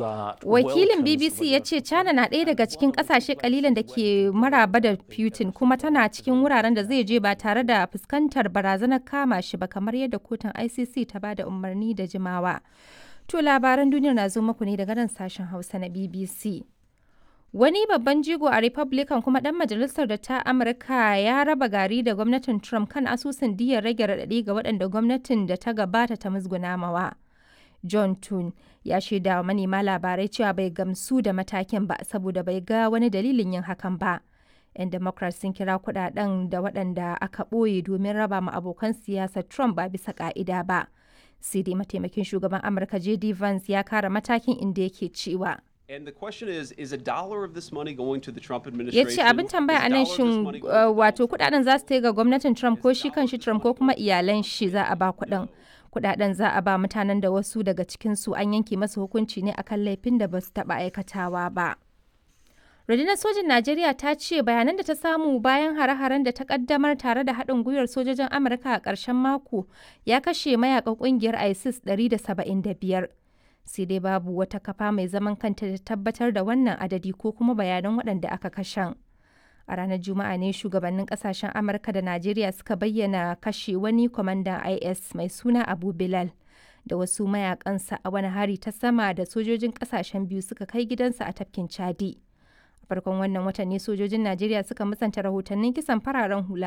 Wakilin BBC ya ce China na ɗaya daga cikin ƙasashe kalilan da ke maraba da Putin kuma tana cikin wuraren da zai je ba tare da fuskantar barazanar kama shi ba kamar yadda kotun ICC ta ba da umarni da jimawa. To labaran duniyar na zo muku ne daga nan sashen Hausa na BBC. Wani babban jigo a Republican kuma ɗan majalisar da ta Amurka ya raba gari da gwamnatin Trump kan asusun diyar rage raɗaɗi ga waɗanda gwamnatin da ta gabata ta musguna mawa. John Tun ya shaida wa manema labarai cewa bai gamsu da matakin ba saboda bai ga wani dalilin yin hakan ba. 'Yan Democrats sun kira kuɗaɗen da waɗanda aka ɓoye domin raba ma abokan siyasar Trump ba bisa ƙa'ida ba. Sai dai mataimakin shugaban Amurka J.D. Vance ya kara matakin inda yake cewa. And the question is, is a dollar of this money going to the Trump ya administration? ce abin tambaya a nan shin uh, wato kudaden za su ta ga gwamnatin trump ko shi kan shi trump ko kuma iyalan shi za a ba kudin kudaden za a ba mutanen da wasu daga cikinsu an yanke masa hukunci ne akan laifin da ba su taba aikatawa ba rundunar sojin najeriya ta ce bayanan da ta samu bayan hare-haren da ta kaddamar tare da haɗin gwiwar sojojin amurka a ƙarshen mako ya kashe mayakan ƙungiyar isis 175 sai dai babu wata kafa mai zaman kanta da tabbatar da wannan adadi ko kuma bayanan waɗanda aka kashen. A ranar Juma'a ne shugabannin kasashen Amurka da Najeriya suka bayyana kashe wani kwamandan IS mai suna Abu Bilal da wasu mayakansa a wani hari ta sama da sojojin kasashen biyu suka kai gidansa a tafkin Chadi. A farkon wannan watan ne sojojin Najeriya suka musanta rahotannin kisan fararen hula